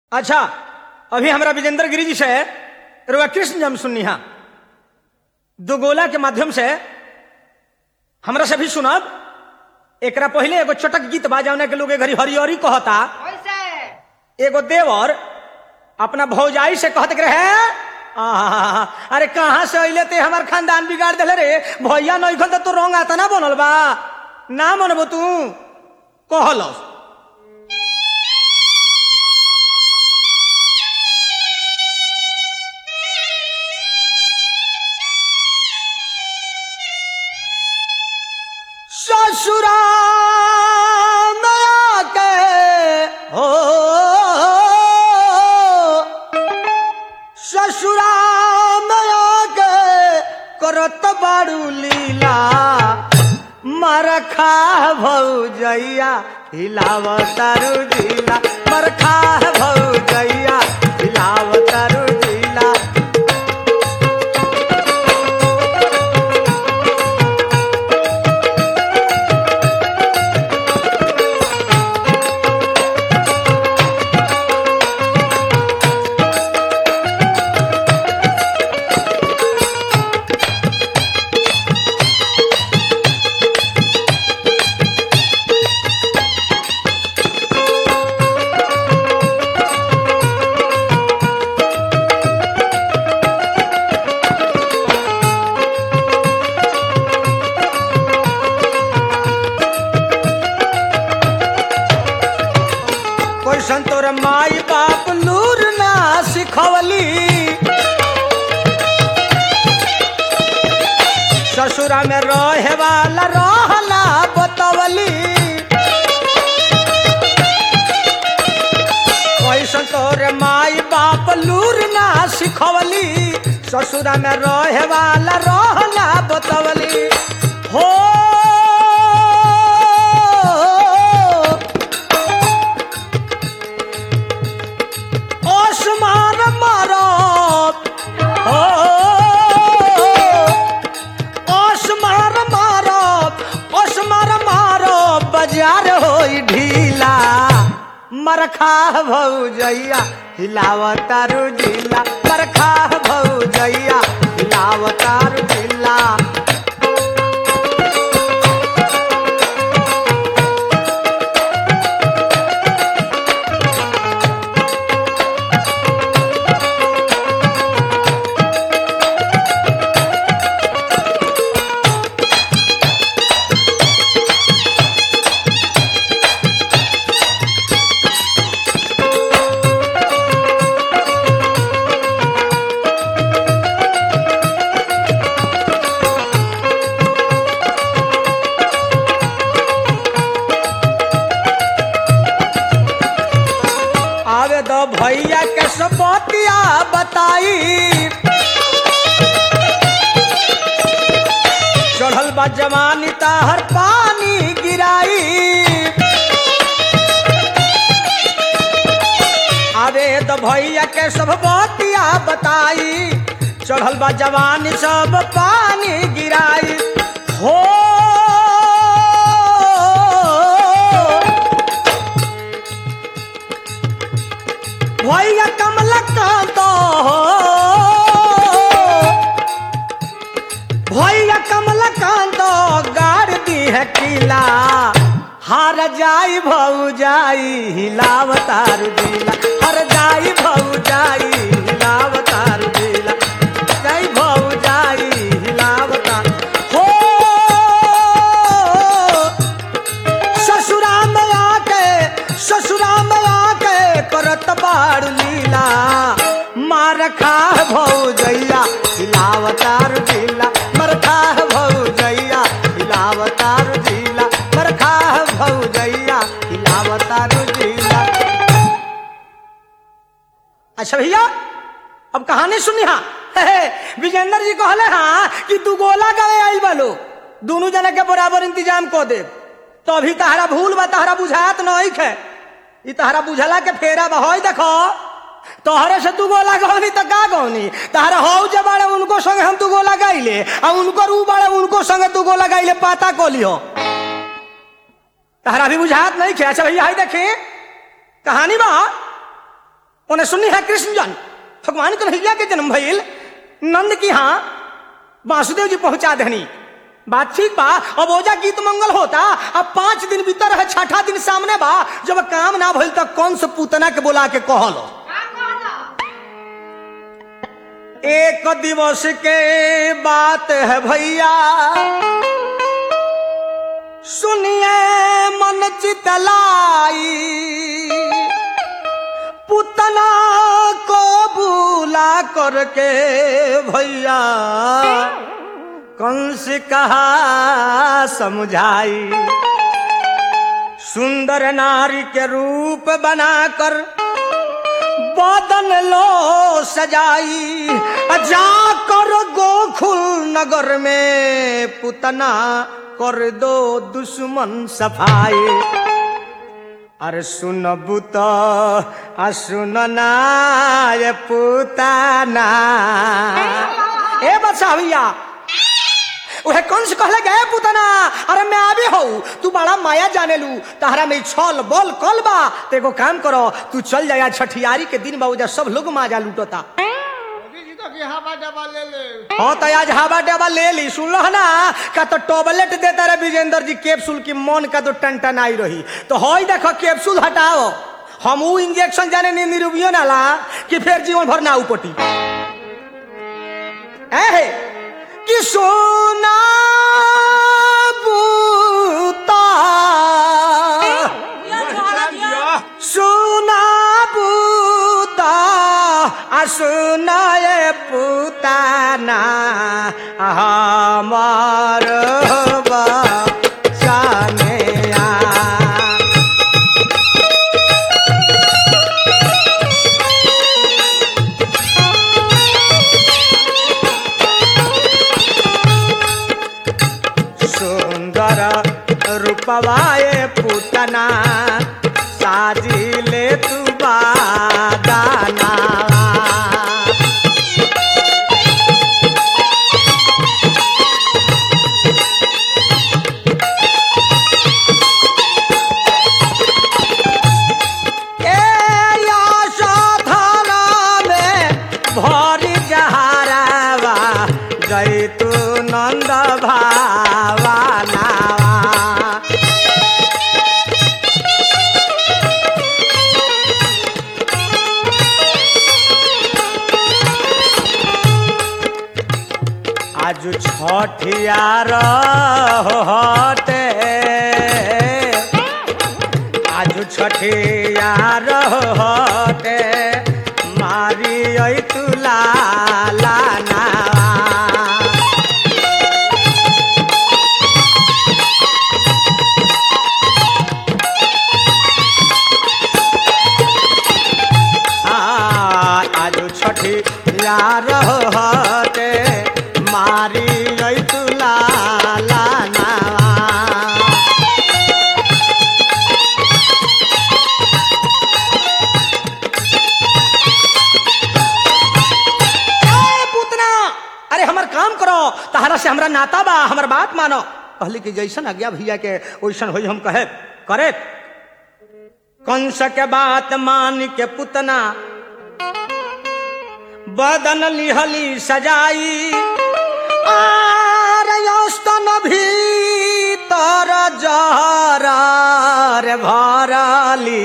अच्छा अभी हमरा विजेंद्र गिरी जी से रुआ कृष्ण जन्म सुननी हा दो गोला के माध्यम से हमरा से भी सुनब एकरा पहले एगो चटक गीत बाजावने के लोग ए घड़ी हरियरी कहता कैसे एगो देवर अपना भौजाई से कहत के रहे आहा, अरे कहाँ से अइले ते हमार खानदान बिगाड़ दिले रे भैया नइखन त तो रंग आता ना बनल बा ना मनबो तू कहलस ससुराल के हो ससुराल के करत बारू लीला मरखा भौजैया हिलाव तारू जिला मरखा भौजैया हिलाव तारू जिला कोई संतोर माई बाप लूर ना सिखवली ससुरा में रहे वाला रहला बतवली कोई संतोर माई बाप लूर ना सिखवली ससुरा में रहे वाला रहला बतवली हो ओसमान मारो ओ ओसमान मारो ओसमान मारो बाजार होई ढीला मरखा भौजैया हिलावतारू जिला मरखा भौजैया हिलावतारू जिला आवे दो भैया के सपतिया बताई चढ़ल बा जवानी ताहर पानी गिराई आवे दो भैया के सब बतिया बताई चढ़ल बा जवानी सब पानी गिराई हो भैया कमलकांत भैया कमलकांत गाड़ दी है किला हार जाई भौ जाई हिलाव तारू दिला हर जाई भौ जाई हिलाव तारू दिला जाई भौ जाई हिलाव तारू हो ससुराम आके ससुराम आके करत बाड़ लीला मार खा भौजैया हिलावतार जिला मर खा भौजैया हिलावतार जिला मर खा भौजैया हिलावतार जिला अच्छा भैया अब कहानी सुनी हा विजेंद्र जी कहले हाँ कि तू गोला गए आइल बालो दोनों जने के बराबर इंतजाम को दे तो अभी तहरा भूल बा तहरा बुझात नहीं खे ई तहरा बुझला के फेरा बा होई देखो तोहरे से तू गोला गौनी तो का गौनी तहरा हौ जे बाड़े उनको संगे हम तू गोला गाइले आ उनको रू बाड़े उनको संगे तू गोला गाइले पाता को लियो तहरा भी बुझात नहीं खे अच्छा भैया हाई देखी कहानी बा उन्हें सुनी है कृष्ण जन भगवान कन्हैया के जन्म भइल नंद की हाँ वासुदेव जी पहुंचा देनी बात ठीक बा अब ओजा गीत मंगल होता अब पांच दिन भीतर है छठा दिन सामने बा जब काम ना भइल तो कौन से पूतना के बोला के कहलो का कहला एक दिवस के बात है भैया सुनिए मन चितलाई पुतना को बुला करके भैया कंस कहा समझाई सुंदर नारी के रूप बनाकर बदन लो सजाई जाकर गोकुल नगर में पुतना कर दो दुश्मन सफाई अरे सुनबू तो आ सुनना ये पुताना ए बच्चा भैया उहे कंस कहले गए पुतना अरे मैं आवे हो तू बड़ा माया जाने लू तहरा में छल बल कल बा तो एगो काम करो तू चल जाया छठियारी के दिन बाबू सब लोग माजा लूटता मोदी जी तो की हवा डबा ले ले हाँ तो आज हवा डबा ले ली सुन लो ना का तो टॉबलेट देता रहे विजेंद्र जी कैप्सूल की मन का तो टन आई रही तो हई देखो कैप्सूल हटाओ हम ऊ इंजेक्शन जाने नहीं निरूबियो ना ला कि फिर जीवन भर ना उपटी है कि सोना बूता सुना बूता आ सुनाए पुताना हमार बचाने आ सुंदर रूपवाए पुतना साजिले तू बादाना ए यशोधरा में भरी जहरावा जैतु नंद भावाना आज छठियार हटे आज छठियार हटे मारी ऐ तुला लाना आज छठी यार हटे मारी ऐ तुला लाना ए पुतना अरे हमर काम करो तहरा से हमरा नाता बा हमर बात मानो कहली कि जैसन आज्ञा भैया के वैसन होई हम कहे करे कंस के बात मान के पुतना बदन लिहली सजाई आर यस्तन भीतर जहर भरली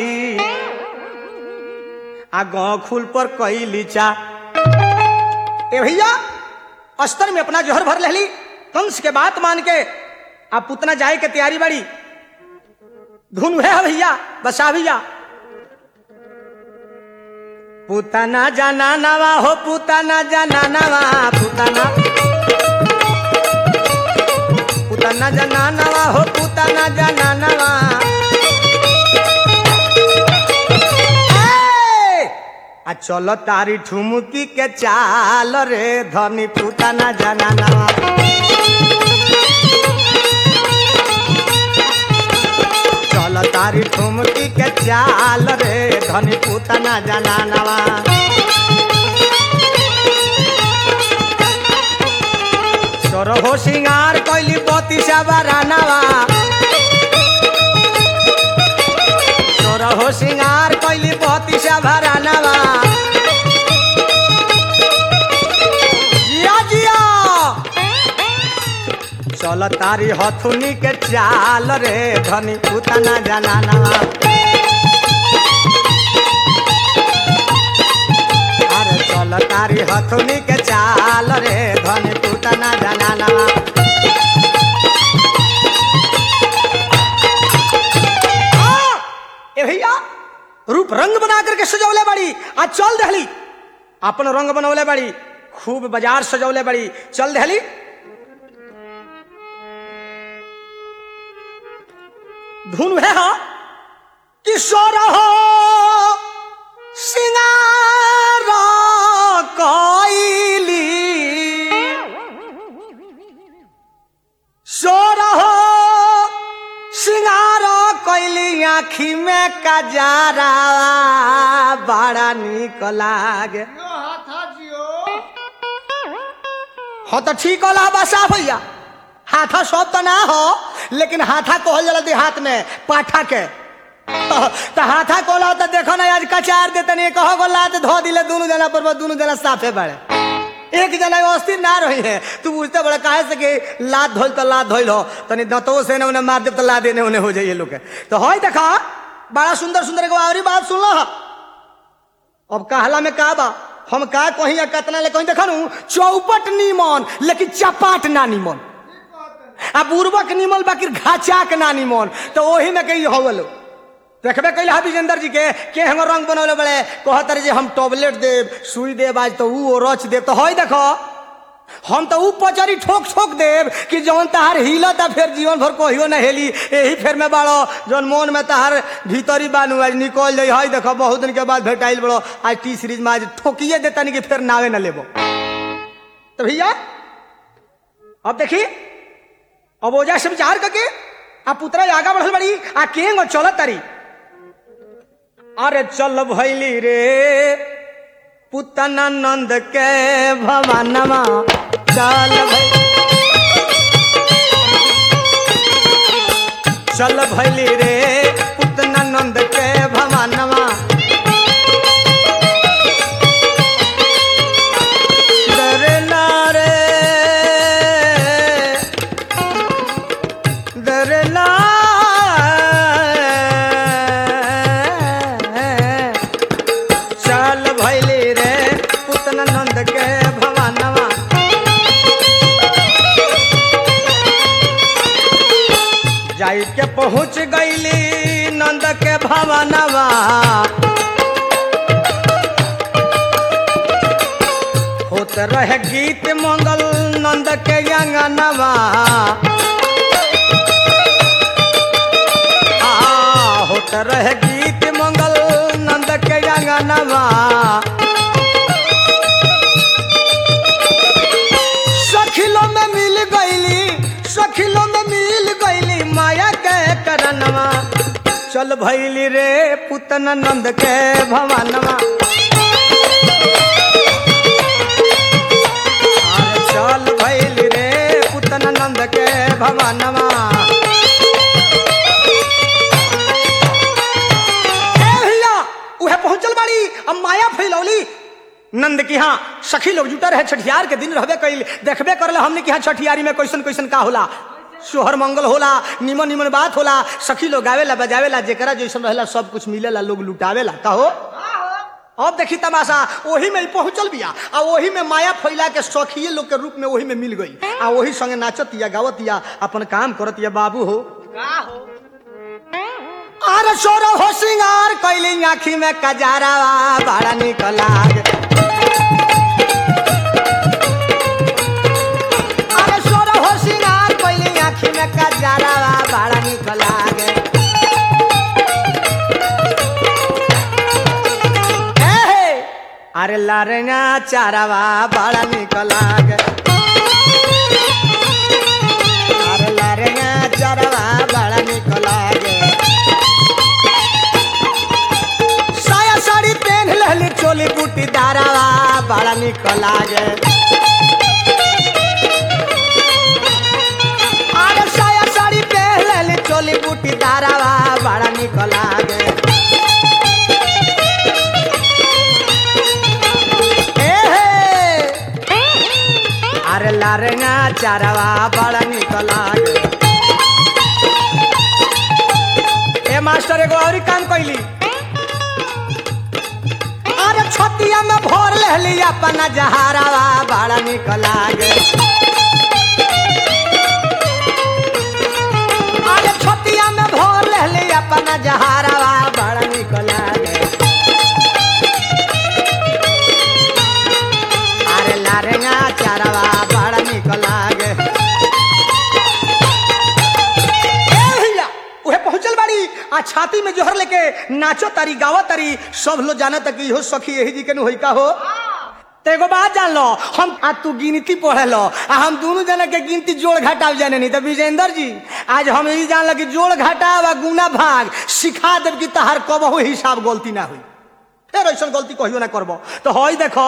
आ खुल पर कैली चा ए भैया अस्तर में अपना जहर भर लेली कंस के बात मान के आ पुतना जाए के तैयारी बड़ी धुन है भैया बसा भैया पुतना जाना नवा हो पुतना जाना नवा पुतना पुतना जाना नवा हो पुतना जाना नवा ए! आ चलो तारी ठुमकी के चाल रे धनी पुतना जाना नवा चल तारी ठुमकी के चाल रे धनी पुतना जाना नवा सोरहो सिंगार कैली बती बरानवा सोरहो सिंगार कैली बती या भरानवा जिया जिया चल तारी हथुनी के चाल रे धनी उतना जनानवा अरे चल तारी हथुनी के चाल रे धनी उतना जनानवा आ, ए भैया रूप रंग बना करके सजौले बड़ी आज चल दहली अपन रंग बनौले बड़ी खूब बाजार सजौले बड़ी चल दहली धुन है हा किशोर हो सिंगार कोइली सोर हो सिंगार कोइली आखी में कजारा बड़ा निक लागे यो हाथा जियो हाँ तो ठीक होला बसा भैया हाथा सब तो ना हो लेकिन हाथा कहल जाला देहात में पाठा के तो हाथा कहला तो देखो ना आज कचार देते नहीं कहो गो लात धो दिले दोनों जना पर दोनों जना साफे बड़े एक जना अस्थिर ना रही है तू बुझते बड़ा काहे से कि लात धोल तो लात धोल हो तनी दंतो से ने उन्हें मार दे तो ला देने उन्हें हो जाइए लोग के तो होई देखा बड़ा सुंदर सुंदर एगो आवरी बात सुन लो अब कहला में का बा हम का कहीं या कतना ले कहीं देखा चौपट नीमन लेकिन चपाट ना नीमन आ बुर्बक निमल बाकी घाचाक ना निमन तो ओही में कही होवलो देखबे कैले हा विजेंद्र जी के के हम रंग बनौले बड़े कहतर जे हम टॉबलेट देब सुई देब आज तो ऊ रच देब तो हई देखो हम तो ऊ पचरी ठोक ठोक देब कि जौन तहार हिलत आ फिर जीवन भर कहियो ना हेली यही फेर में बाड़ो जौन मोन में तहार भीतरी बानू आज निकल जाई हई देखो बहुत दिन के बाद भेटाइल बड़ो आज टी सीरीज में आज ठोकिए देता नहीं कि फिर नावे ना लेबो तो भैया अब देखी अब ओजा से विचार करके आ पुतरा आगा बढ़ल बड़ी आ केंग चलत तारी अरे चल भैली रे पुतना नंद के भवानमा चल भैली चल भैली रे पुतना नंद के भवानमा डरे ना रे डरना चल भैली रे पुतना नंद के भवानवा जाई के पहुंच गईली नंद के भवानवा होत रहे गीत मंगल नंद के अंगनवा आ, होत रहे गीत मंगल नंद के अंगनवा सखिलो में मिल गईली सखिलो में मिल गईली माया के करनवा चल भैली रे पुतन नंद के भवनवा अरे चल भैली रे पुतन नंद के भवनवा ए भैया उहे पहुंचल बाड़ी अब माया फैलौली नंद की हाँ सखी लोग जुटा रहे छठियार के दिन रहबे कैल देखबे करले हमने की हाँ छठियारी में कैसन कैसन का होला सोहर मंगल होला निमन निमन बात होला सखी लोग गावेला बजावेला जेकरा जैसन रहेला सब कुछ मिलेला लोग लुटावेला कहो अब देखी तमाशा ओही में ही पहुंचल बिया आ ओही में माया फैला के सखिए लोग के रूप में ओही में मिल गई आ ओही संगे नाचतिया गावतिया अपन काम करतिया बाबू हो का हो अरे सोरो हो सिंगार कैली आखी में कजारा बड़ा निक लाग अरे सोरो हो सिंगार कैली आखी में कजारा बड़ा निक लाग ए हे, अरे लारेना चारावा बड़ा निक लाग अरे लारेना चारावा बड़ा निक लागे साया साड़ी पहन लहली चोली बूटी दारावा बड़ा निक लागे अरे साया साड़ी पहन लहली चोली बूटी दारावा बड़ा निक लागे लारेंगा चारवा बड़ा निक लागे ए मास्टर एगो और काम कैली अरे छतिया में भोर लेली अपना जहारावा बड़ा निक लागे अरे छतिया में भोर लेली अपना जहारावा बड़ा निक लागे अरे लारेंगा चारवा बड़ा निक लागे ए भैया उहे पहुंचल बाड़ी आ छाती में जोहर लेके नाचो तारी गावो तारी सब लोग जाना तक इहो सखी यही जी के नु होई का हो तो एगो बात जान लो हम आ तू गिनती पढ़े लो आ हम दोनों जना के गिनती जोड़ घटाव जाने नहीं तो विजेंद्र जी आज हम यही जान लो कि जोड़ घटाव आ गुना भाग सिखा देव कि तहार कबहू हिसाब गलती ना हुई फिर ऐसा गलती कहियो ना करबो तो हई देखो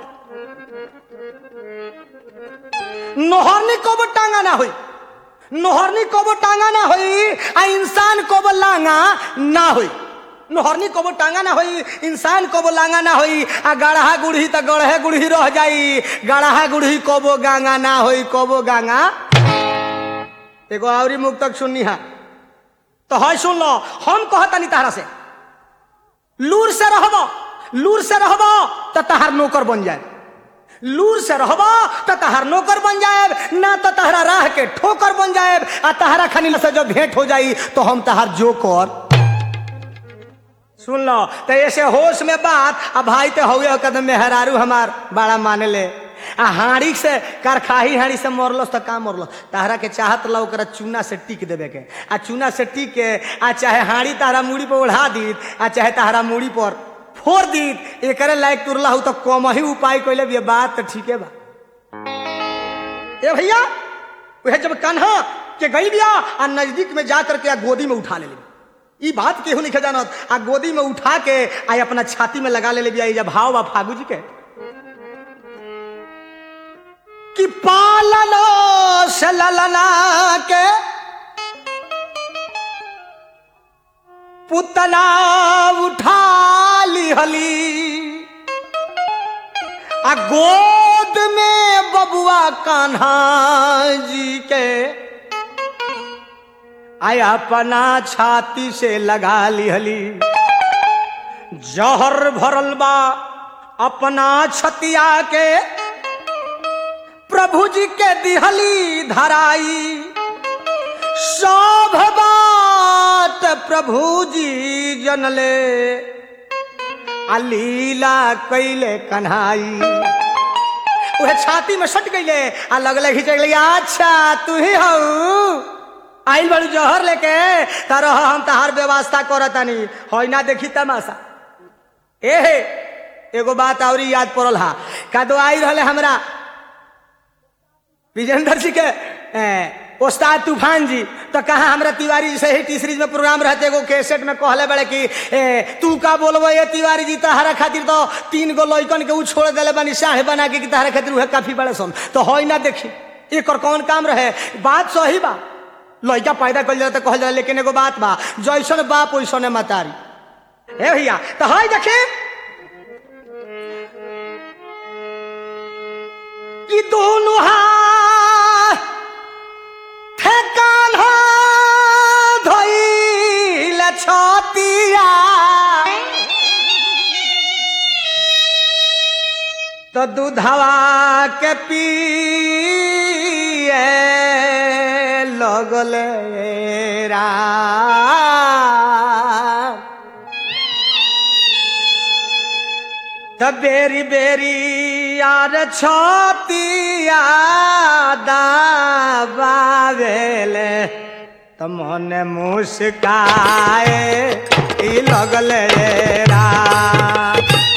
नोहरनी कबो टांगा ना हुई नोहरनी कबो टांगा ना होई आ इंसान कबो लांगा ना होई नोहरनी कबो टांगा ना होई इंसान कबो लांगा ना होई आ गढ़हा गुढ़ी त गढ़हे गुढ़ी रह जाई गढ़हा गुढ़ी कबो गांगा ना होई कबो गांगा एगो आवरी मुख तक सुननी हा तो है सुन लो हम कहतानी तहरा से लूर से रहबो लूर से रहबो तो तहार नौकर बन जाए लूर से रहबो तो तहार नौकर बन जाए ना तो तहरा राह के ठोकर बन जाए आ तहरा खनी से जब भेंट हो जाई तो हम तहार जोकर सुन लो तो ऐसे होश में बात आ भाई तो हुए कदम में हरारू हमार बड़ा माने ले आ हाड़ी से करखाही हाड़ी से मरलो तो का मरलो तहरा के चाहत ला ओकरा चूना से टिक देवे के आ चूना से टिक के आ चाहे हाड़ी तहरा मूड़ी पर ओढ़ा दी आ चाहे तहरा मूड़ी पर फोड़ दी एकरे लायक तुरला हो तो कम ही उपाय कैले भी बात तो ठीके बा ए भैया वह जब कान्हा के गई बिया आ नजदीक में जा करके आ गोदी में उठा ले ली ई बात केहू नहीं जानत आ गोदी में उठा के आ अपना छाती में लगा ले बिया ई जब भाव बा फागू जी के कि पालनो से ललना के पुतना उठा ली हली आ गोद में बबुआ कान्हा जी के आया अपना छाती से लगा लिहली जहर भरल बा अपना छतिया के प्रभु जी के दिहली धराई सब बात प्रभु जी जनले आ लीला कैले कन्हाई उहे छाती में सट गईले आ लगले खींचे गई अच्छा तू ही हऊ आइल बड़ू जहर लेके तारो हम तहार व्यवस्था करतानी होई ना देखी तमाशा ए हे एगो बात और याद पड़ल हा का दो आई रहले हमरा विजेंद्र जी के ए, उस्ताद तूफान जी तो कहा हमरा तिवारी जी से ही टी सीरीज में प्रोग्राम रहते एगो कैसेट में कहले बड़े कि ए, तू का बोलबो ये तिवारी जी तहरा खातिर तो तीन गो लइकन के उ छोड़ देले बानी शाह बना के कि तहरा खातिर उहे काफी बड़े सन तो होई ना देखी एकर कौन काम रहे बात सही बा लइका पैदा कल जाए तो कहल जाए लेकिन एगो बात बा जैसन बाप वैसने मतारी ए भैया तो हाय देखे कि दोनों हाथ ठेकान हो धइल छतिया तो दूधवा के पिए लगले राम त बेरी बेरी यार छतिया दाबावेले त मन मुस्काए ई लगले राम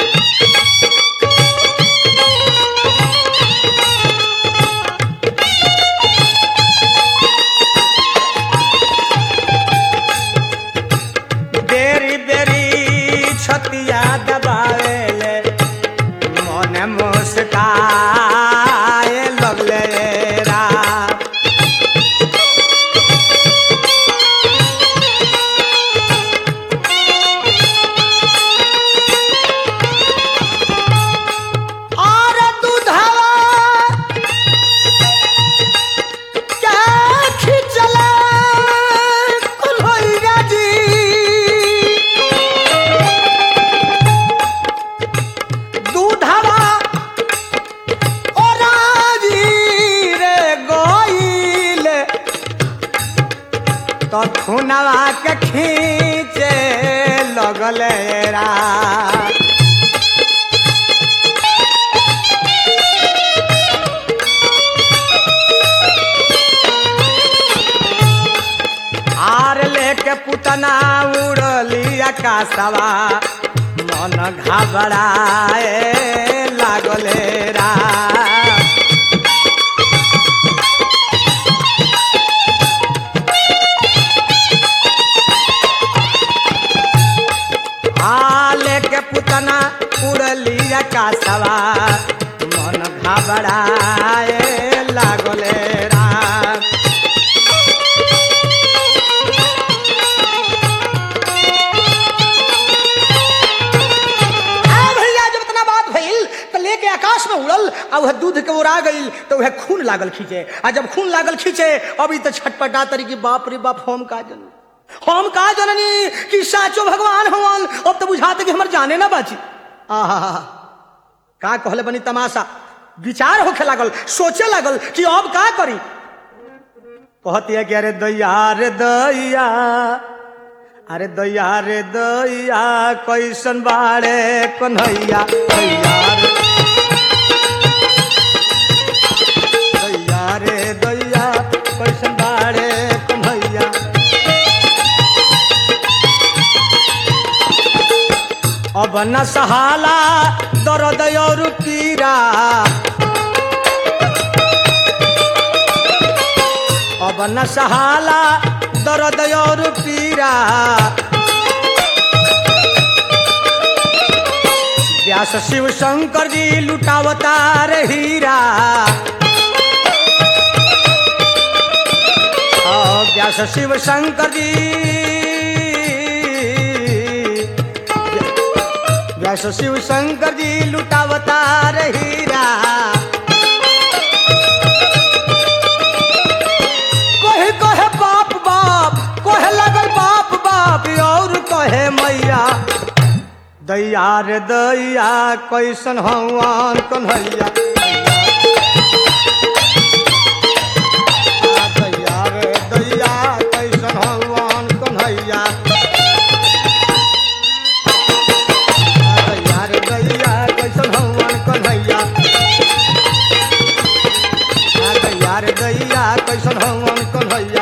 बेरी बेरी छतिया दबावेले मन मुस्काए लगले राम आकाशवा मन घबराए लागले रा आले के पुतना उड़ली आकाशवा मन घबराए लागले राम आ भैया जब इतना बात भइल तो लेके आकाश में उड़ल आ वह दूध के उड़ा गइल तो वह खून लागल खींचे आ जब खून लागल खींचे अभी तो छटपटा तरी की बाप रे बाप हम का जननी हम का जननी कि साचो भगवान हवन अब तो बुझाते कि हमर जाने ना बाची आहा का कहले बनी तमाशा विचार होखे लागल सोचे लागल कि अब का करी कहती है कि अरे दैया रे दैया अरे दैया रे दैया कैसन बाड़े कन्हैया दैया रे दैया रे दैया कैसन बाड़े कन्हैया अब न सहाला दर्द और पीरा अब न सहाला दर्द और पीरा व्यास शिव शंकर जी लुटावतार हीरा और व्यास शिव शंकर जी व्यास शिव शंकर जी लुटावतार हीरा कहे कहे बाप बाप कहे लगल बाप बाप और कहे मैया दैया रे दैया कैसन हवन कन्हैया आ दैया रे दैया कैसन हवन कन्हैया आ दैया रे दैया कैसन हवन कन्हैया आ दैया रे दैया कैसन हवन कन्हैया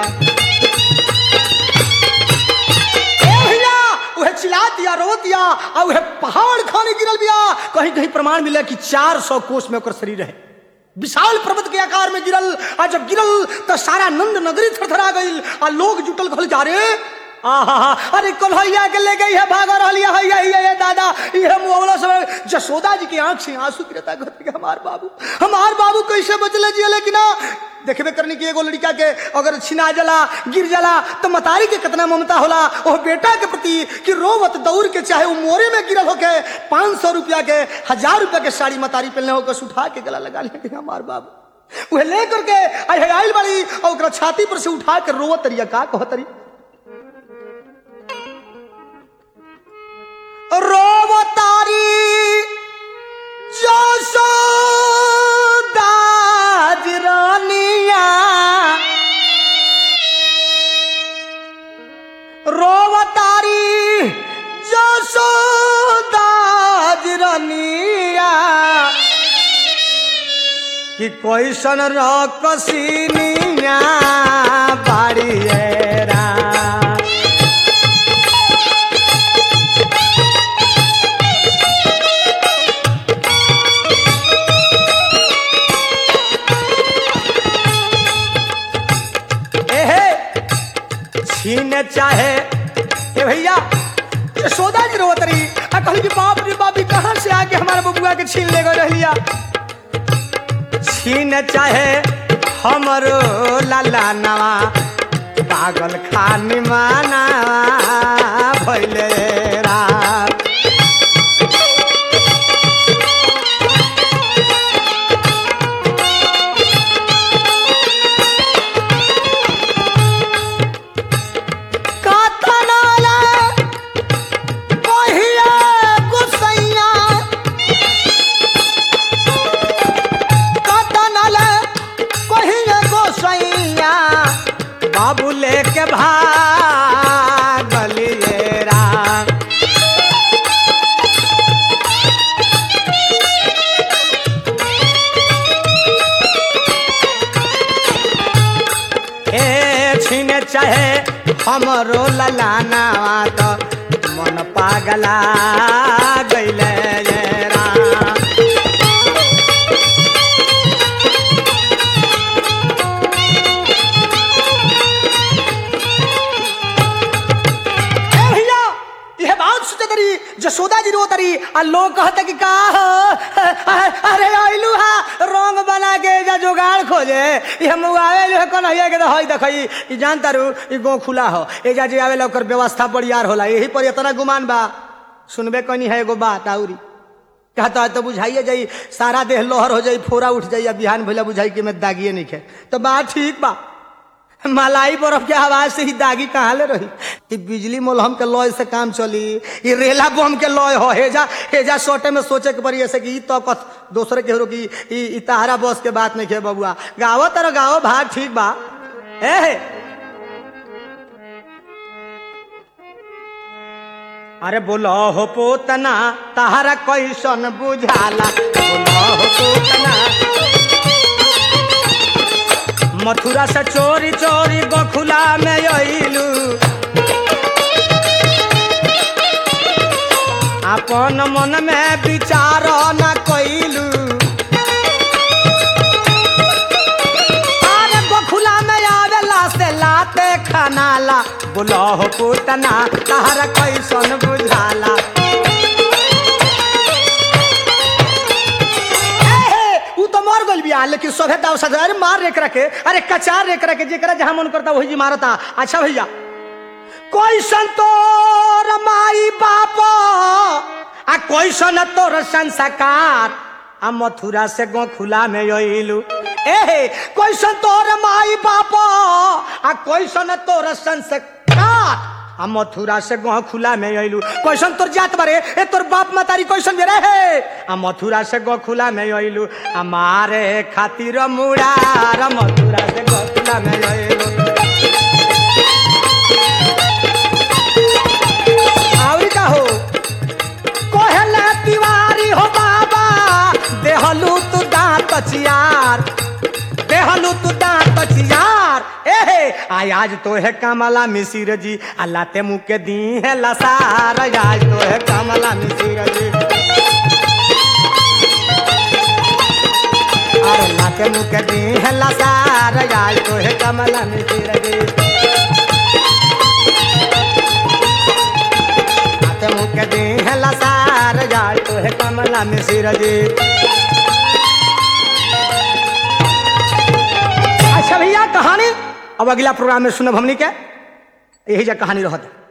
ए भैया उहे चिल्ला दिया रो दिया आ उहे पहाड़ खाने गिरल बिया कहीं कहीं प्रमाण मिले कि 400 कोस में ओकर शरीर है विशाल पर्वत के आकार में गिरल आ जब गिरल तो सारा नंद नगरी थरथरा गईल आ लोग जुटल कहल जा रे आहा अरे कन्हैया के ले गई है भागा रही है हैया हैया ये दादा ये मुआवला सब जसोदा जी की आंख से आंसू गिरता घर के हमार बाबू हमार बाबू कैसे बचले जिए लेकिन ना देखबे करनी की एगो लड़का के अगर छिना जला गिर जला तो मतारी के कितना ममता होला वो बेटा के प्रति कि रोवत दौड़ के चाहे वो मोरे में गिरल होके पाँच सौ रुपया के हजार रुपया के साड़ी मतारी पहनले होकर उठा के गला लगा ले हमार बाबू वह ले करके आई आइल बाड़ी और ओकरा छाती पर से उठा के रोवत तरिया का कहतरी रोवतारी जसोदाज रानिया रोवतारी जसोदाज रानिया कि कैसन रकसिनिया बाड़िएरा एहे छीने चाहे ए भैया यशोदा जी रोवत रही आ कहली कि बाप रे बाप ई कहाँ से आके हमारे बबुआ के छीन ले गए रहिया छीन चाहे हमरो लाला नवा पागल खानी माना भैले रात कातनाला कहिया गुसैया कतनल कहिए गोसैया बाबू लेके भागलिए राम ए छीने चाहे हमरो ललाना तो मन पा पागला गैले ये राम ए भैया यह बात सोचे तरी जसोदा जी रो तरी आ लोग कहते कि का हो अरे आइलू हा रंग बना के जा जुगाड़ खोजे ये मुआवे जो कौन है के हई देखई ई जान तारू ई गो खुला हो ए जा जे आवे ओकर व्यवस्था बड़ियार होला यही पर इतना गुमान बा सुनबे कनी है एगो बात आउरी कहता है तो बुझाइए जाई सारा देह लोहर हो जाई फोरा उठ जाई आ बिहान भैया बुझाई कि मैं दागिए नहीं खे तो बात ठीक बा मलाई बर्फ के आवाज से ही दागी कहाँ ले रही ई बिजली मोलहम के लॉय से काम चली ई रेला बम के लॉय हो हेजा हेजा सोटे में सोचे के पड़ी ऐसे कि ई तो कथ दूसरे के रो की ई ई तहारा बस के बात नहीं खे बबुआ गावो तर गावो भाग ठीक बा ए हे। अरे बोलो हो पोतना तहारा कैसन बुझाला बोलो हो पोतना मथुरा से चोरी चोरी गोखुला में अइलू अपन मन में विचार न कैलू अरे गोखुला में आवेला से लाते खनाला बोलो हो पुतना तहरा कैसन बुझाला ए, ऊ तो मर गल बिया लेकिन सभे दाव सजा अरे मार रेक रखे अरे कचार रेक रखे जेकरा जहां मन करता वही जी मारता अच्छा भैया कोई संतोर माई बाप आ कोई सन तोर संस्कार आ मथुरा से गोखुला में अइलू ए कोई तोर माई बाप आ कोई सन तोर संस्कार आ मथुरा से गह खुला में अइलू कैसन तोर जात बारे ए तोर बाप मतारी कैसन बेरे हे आ मथुरा से गह खुला में अइलू आ मारे खातिर मुड़ार मथुरा से गह खुला में अइलू आवरी का हो कोहला तिवारी हो बाबा देहलू तू दांत चियार देहलू तू दांत चियार एहे आय आज तो है कमला मिसिर जी अल्लाह ते मुँह के दी है लसार आज तो है कमला मिसिर जी अरे अल्लाह के मुँह के दी है लसार आज तो है कमला मिसिर जी हाथे मुँह के दी है लसार जाए तो है कमला मिसिर जी अच्छा भैया कहानी अब अगला प्रोग्राम में सुनब हमनी के यही जा कहानी रहत